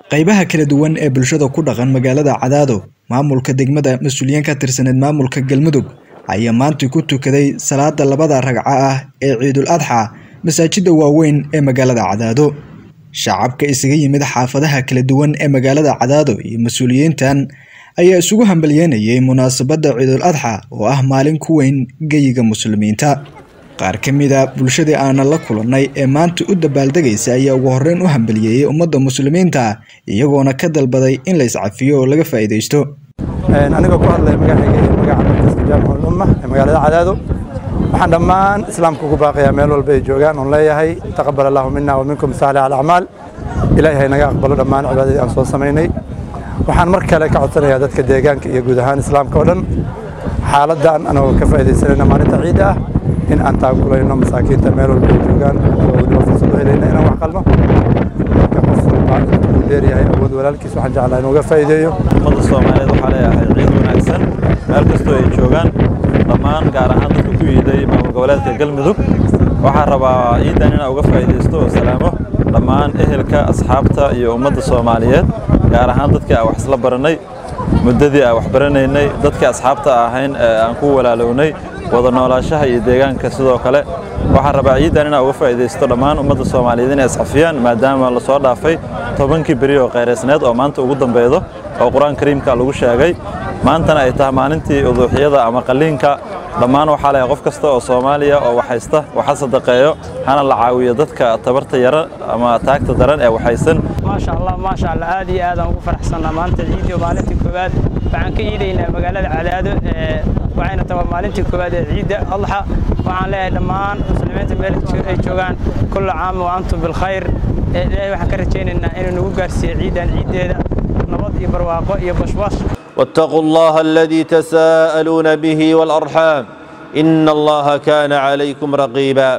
qaybaha kala duwan ee bulshada ku dhaqan magaalada cadaado maamulka degmada mas-uuliyiin ka tirsaneed maamulka galmudug ayaa maanta ku tukaday salaada labada ragco ah ee ciidul adxa masaajida waaweyn ee magaalada cadaado shacabka isaga yimid xaafadaha kala duwan ee magaalada cadaado iyo mas-uuliyiintan ayaa isugu hambalyeynayay munaasabadda ciidul adxa oo ah maalin ku weyn geyiga muslimiinta qaar ka mid a bulshadii aanan la kulannay ee maanta u dabaaldegaysa ayaa ugu horreyn u hambaliyeeyey ummadda muslimiinta iyagoona ka dalbaday in la iscafiyo oo laga faa'iidaysto anigoo ku hadlaya magacayga iyo magaca markaska jaamicul umma ee magaalada cadaado waxaan dhammaan islaamka ugu baaqayaa meel walba ay joogaan oon leeyahay taqabal allahu mina wa minkum saali al acmaal ilaahay hay naga aqbalo dhammaan cibaadadii aan soo samaynay waxaan mar kale ka codsanayaa dadka deegaanka iyo guud ahaan islaamka oo dhan xaaladdan anagoo ka faa'iidaysanayna maalinta ciidda ah in aan taakulayno masaakiinta meel walba ay joogaan oo weliba fursad u helayna inaan wax qalno marka qof walba intuu dheeryahay awood walaalkiis waxaan jeclaa inuu uga faa'iideeyo ummadda soomaaliyeed waxaa leeyahay ciid wanaagsan meel kastoo ay joogaan dhammaan gaar ahaan dadka ku yiiday maamul goboleedka galmudug waxaa rabaa ciidan inaa uga faa'iidaysto oo salaamo dhammaan ehelka asxaabta iyo ummadda soomaaliyeed gaar ahaan dadkii aan wax isla barannay muddadii aan wax baranaynay dadkii asxaabta ahayn ee aan ku walaalownay wada noolaashaha iyo deegaanka sidoo kale waxaan rabaa ciidan inaa uga faa'iidaysto dhammaan ummadda soomaaliyeed inay iscafiyaan maadaama la soo dhaafay tobankii beri oo khayraysneed oo maanta ugu dambaydo oo qur-aan kariimka lagu sheegay maantana ay tahay maalintii uduuxyada ama qalliinka dhammaan waxaa leeyahay qof kasta oo soomaaliya oo waxhaysta waxa sadaqeeyo hana la caawiyo dadka tabarta yara ama taagta daran ee waxaysan maasha allah maasha allah aad iyo aad aan ugu faraxsannaa maanta ciidii oo maalintii koowaad waxaan ka iidaynaa magaalada cadaado waxayna tahay maalintii koowaad ee ciidda adxa waxaan leeyahay dhammaan muslimiinta meel ay joogaan kulla caam wa antum bilkhayr ilaahay waxaan ka rajaynaynaa inuu nagu gaarsiiyo ciiddan ciiddeeda nabad iyo barwaaqo iyo bashbash واتقوا الله الذي تساءلون به والأرحام إن الله كان عليكم رقيبا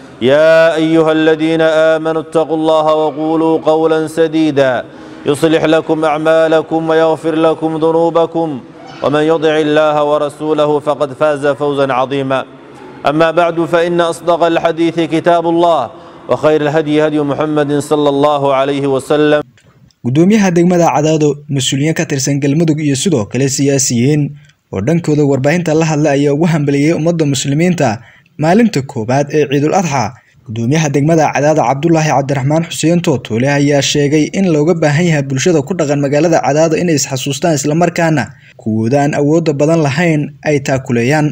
يا أيها الذين آمنوا اتقوا الله وقولوا قولا سديدا يصلح لكم أعمالكم ويغفر لكم ذنوبكم ومن يطع الله ورسوله فقد فاز فوزا عظيما أما بعد فإن أصدق الحديث كتاب الله وخير الهدي هدي محمد صلى الله عليه وسلم gudoomiyaha degmada cadaado mas-uuliyiin ka tirsan galmudug iyo sidoo kale siyaasiyiin oo dhankooda warbaahinta la hadla ayaa ugu hambaliyey ummadda muslimiinta maalinta koowaad ee ciidul adxa gudoomiyaha degmada cadaado cabdulaahi cabdiraxmaan xuseen tootuule ayaa sheegay in looga baahan yahay bulshada ku dhaqan magaalada cadaado inay isxasuustaan islamarkaana kuwooda aan awoodda badan lahayn ay taakuleeyaan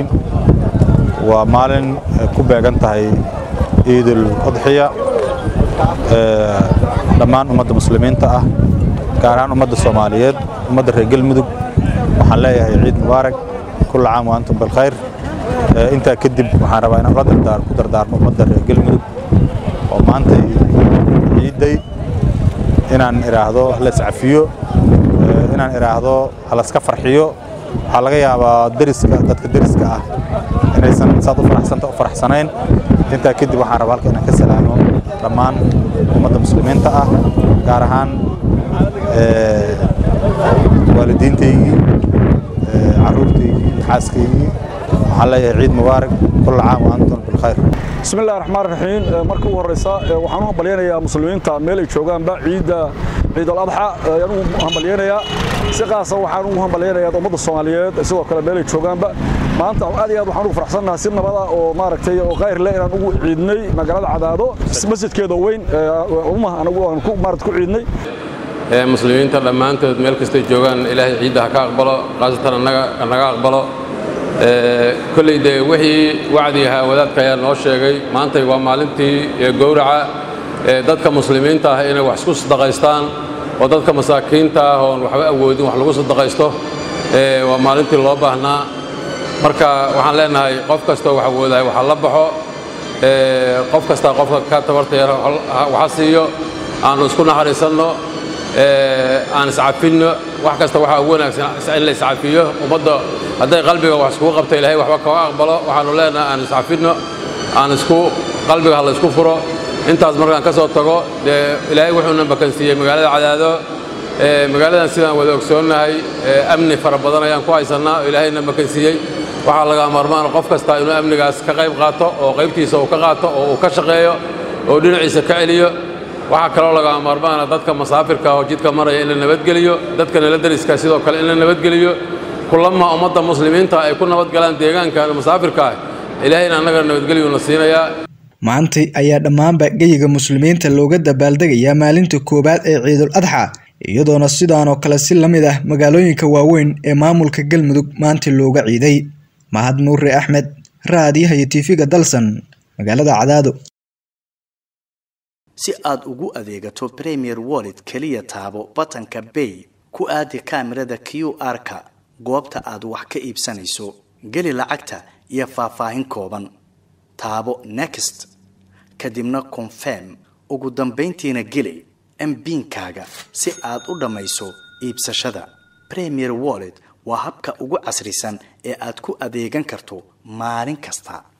waa maalin ku beegan tahay ciidul adxiya dhammaan ummadda muslimiinta ah gaar ahaan ummadda soomaaliyeed ummadda reer galmudug waxaan leeyahay ciid mubaarak kulla caam wa antum bilkhayr intaa kadib waxaan rabaa inaan la dardaar ku dardaarmo ummadda reer galmudug oo maanta ciidday inaan idhaahdo la iscafiyo inaan idhaahdo halaska farxiyo waxaa laga yaabaa deriska dadka deriska ah inaysan saad u faraxsanta u faraxsanayn intaa kadib waxaan rabaa halka inaan ka salaamo dhammaan ummadda muslimiinta ah gaar ahaan waalidiintaygii caruurtaygii xaaskaygii waxaan leeyahay ciid mubaarak kulla caam wa antum bilkhayr بسم الله الرحمن الرحيم marka ugu horeysa waxaan u hambalyeynaya muslimiinta meel ay joogaanba ciida ciid al-adxa ayaan u hambalyeynaya si qaasa waxaan ugu hambalyeynaya ummadda Soomaaliyeed sidoo kale meel ay joogaanba maanta aad iyo aad waxaan ugu faraxsanahay si nabada oo maaragtay oo qayr leh inaan ugu ciidnay magaalada Cadaado masjidkeeda weyn umma anagu aan ku maarad ku ciidnay ee muslimiinta dhammaantood meel kasta joogaan ilaahay ciidda ha ka aqbalo qaasatan annaga naga aqbalo kolley dee wixii wacdi ahaa wadaadka ayaa noo sheegay maantay waa maalintii gowraca dadka muslimiinta ah inay wax isku sadaqaystaan oo dadka masaakiinta ah oon waxba awoodin wax lagu sadaqaysto waa maalintii loo baahnaa marka waxaan leenahay qof kastoo wax awoodahay waxa la baxo qof kastaa qofka ka tabarta yar waxa siiyo aanu isku naxariisanno aan iscafinno wax kasta waxaa ugu wanaagsan in la iscafiyo ummadda hadday qalbiga wax iskugu qabto ilaahay waxba kaga aqbalo waxaanu leenahay aan iscafinno aan isku qalbiga ha la isku furo intaas markaan ka soo tago dee ilaahay wuxuuna makansiiyey magaalada cadaado magaaladan sidaan wada ogsoonnahay amni fara badan ayaan ku haysannaa oo ilaahayna makansiiyey waxaa laga maarmaan qof kasta inuu amnigaas ka qayb qaato oo qaybtiisa uu ka qaato oo uu ka shaqeeyo oo dhinaciisa ka celiyo waxaa kaloo lagaa maarmaana dadka masaafirka oo jidka maraya in la nabadgeliyo dadka nala dariska sidoo kale in la nabadgeliyo kulama ummadda muslimiinta ay ku nabadgalaan deegaanka masaafirka ah ilaahayna annaga nabadgelyuna siinayaa maantay ayaa dhammaanba geyiga muslimiinta looga dabaaldegayaa maalinta koowaad ee ciidul adxa iyadoona sidaanoo kale si la mid ah magaalooyinka waaweyn ee maamulka galmudug maanta looga ciiday mahad nuure axmed raadiyaha iyo tiifiga dalsan magaalada cadaado si aad ugu adeegato premier wallet keliya taabo batanka bay ku aadi kaamirada q r-ka goobta aad wax ka iibsanayso geli lacagta iyo faahfaahin kooban taabo next kadibna confirm ugu dambayntiina geli mbiinkaaga si aad u dhammayso iibsashada premier wallet waa habka ugu casrisan ee aad ku adeegan karto maalin kasta